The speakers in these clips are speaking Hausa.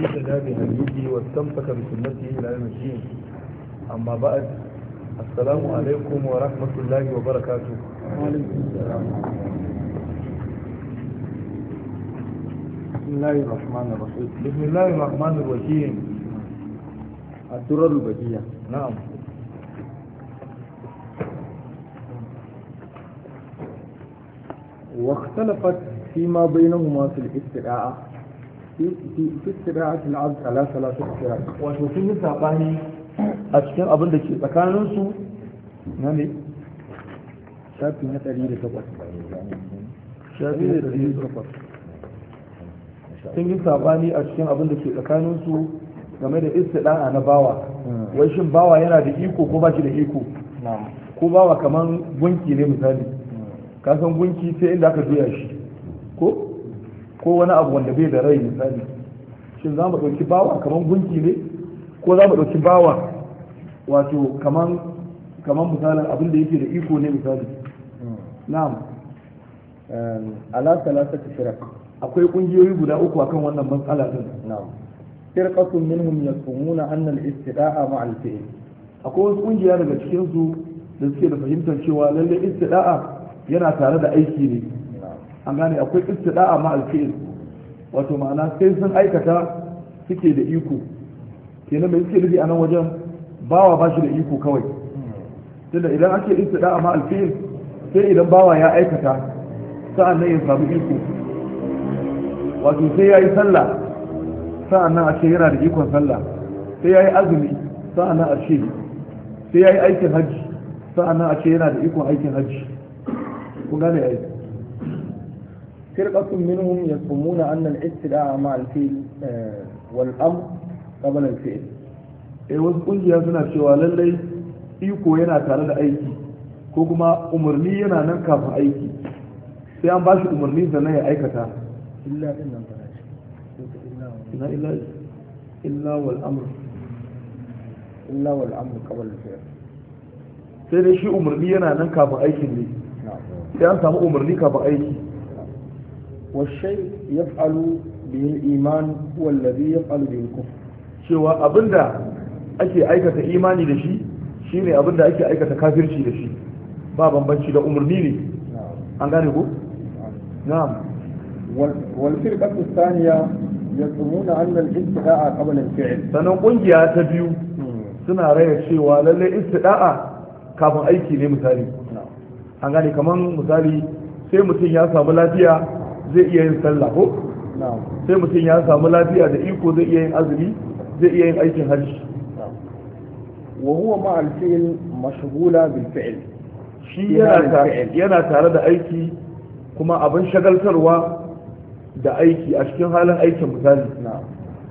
اهتدى بهديه واستمسك بسنته الى يوم الدين اما بعد السلام عليكم ورحمه الله وبركاته وعليكم السلام بسم الله الرحمن الرحيم بسم الله الرحمن الرحيم الدرر البديع نعم واختلفت فيما بينهما في الاستدعاء في في في استدعاء العبد على ثلاثة فرق wato sun yi sabani a cikin abin da ke tsakaninsu na ne شافي نتري لتقوى shafi da ɗari sun yi sabani a cikin abin da ke tsakaninsu game da istida'a na bawa wai shin bawa yana da iko ko ba shi da iko نعم ko bawa kaman gunki ne misali ka san gunki sai inda aka juya shi ko ko wani abu wanda bai da rai misali shin za mu ɗauki bawa kaman gunki ne ko za mu ɗauki bawa wato kaman kaman misalin abin da yake da iko ne misali na'am على ثلاثة فرق akwai ƙungiyoyi guda uku akan wannan matsala din نعم فرقة منهم يصومون أن الاستدعاء مع الفعل akwai wasu ƙungiya daga cikin su da suke da fahimtar cewa lalle istida'a yana tare da aiki ne نعم an gane akwai istida'a ma alfi'il wato ma'ana sai sun aikata suke da iko kenan mai suke nufi a nan wajen bawa ba shi da iko kawai tunda idan ake istida'a ma alfi'il sai idan bawa ya aikata sa'an nan ya samu iko wato sai ya yi sallah sa'an nan a ce yana da ikon sallah sai ya yi azumi sa'an nan a ce sai ya yi aikin hajji sa'an nan a ce yana da ikon aikin hajji kun gane aiki فرقة منهم يصومون أن الاستدعاء مع الفعل آه، والأمر قبل الفعل eh wasu kungiya suna cewa lallai iko yana tare da aiki ko kuma umarni yana nan kafin aiki sai an ba shi umarni sannan ya aikata إلا إن فلاش ina illa illa wal amr إلا والأمر قبل الفعل sai dai shi umarni yana nan kafin aikin ne نعم sai an samu umarni kafin aiki والشيء يفعل به الإيمان هو الذي يفعل به الكفر cewa abinda ake aikata imani da shi shine abinda ake aikata kafirci da shi ba bambanci da umarni ne نعم an gane ko نعم na'am وال- والفرقة الثانية يزعمون أن الاستدعاء قبل الفعل sannan kungiya ta biyu suna raya cewa lallai istida'a kafin aiki ne misali نعم an gane kaman misali sai mutum ya samu lafiya zai iya yin sallah ko نعم sai mutum ya samu lafiya da iko zai iya yin azumi zai iya yin aikin hajji نعم وهو مع الفعل مشغولة بالفعل shi Yana yana da ta- fi'il. yana tare da aiki kuma abin shagaltarwa da aiki a cikin halin aikin misali نعم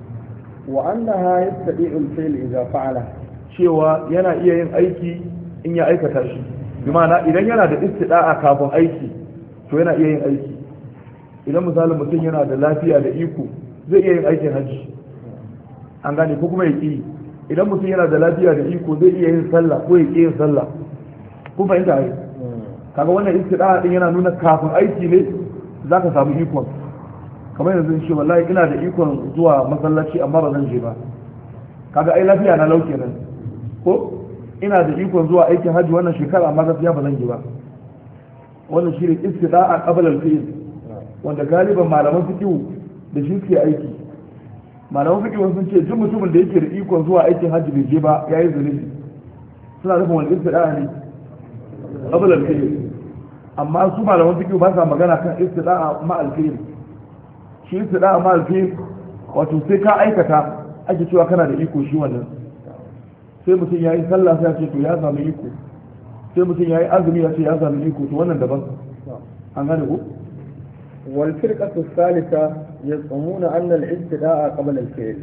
وأنها يستطيع الفعل إذا فعله cewa yana iya yin aiki in ya aikata shi bi ma'ana idan yana da istida'a kafin aiki to yana iya yin aiki idan misalin mutum yana da lafiya da iko zai iya yin aikin hajji an gane ko kuma ya ƙi idan mutum yana da lafiya da iko zai iya yin sallah ko ya ƙi yin sallah kun fahimta ai kaga wannan istida'a din yana nuna kafin aiki ne zaka samu ikon kamar yanzu in ce wallahi ina da ikon zuwa masallaci amma ba zan je ba kaga ai lafiya na lauke nan ko ina da ikon zuwa aikin hajji wannan shekara amma gaskiya ba zan je ba wannan shi ne istida'a qabla al-fi'l wanda galiban malaman fiqh da shi suke aiki malaman fiqh sun ce duk mutumin da yake da ikon zuwa aikin hajji bai je ba yayi zunubi suna nufin wani istida'a ne qabla al-fi'l amma su malaman fiqh ba sa magana kan istida'a ma al-fi'l shi istida'a ma al-fi'l wato sai ka aikata ake cewa kana da iko shi wannan sai mutum ya yi sallah sai ya ce to ya samu iko sai mutum ya yi azumi ya ce ya samu iko to wannan daban an gane ko والفرقة الثالثة يزعمون أن الاستدعاء قبل الفعل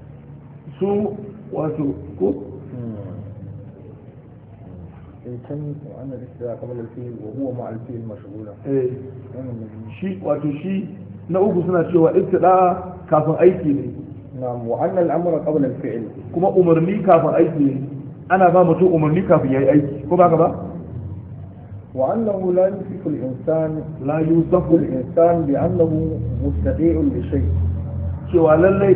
su wato ko يتم وأن الاستدعاء قبل الفعل وهو مع الفعل مشغولا eh, shi wato shi na uku suna cewa istida'a kafin aiki ne نعم وأن الأمر قبل الفعل kuma umarni kafin aiki ne ana ba mutum umarni kafin ya yi aiki ko ba ka ba وأنه لا يوصف الإنسان la يوصف yusafu الإنسان بأنه مستطيع لشيء cewa lallai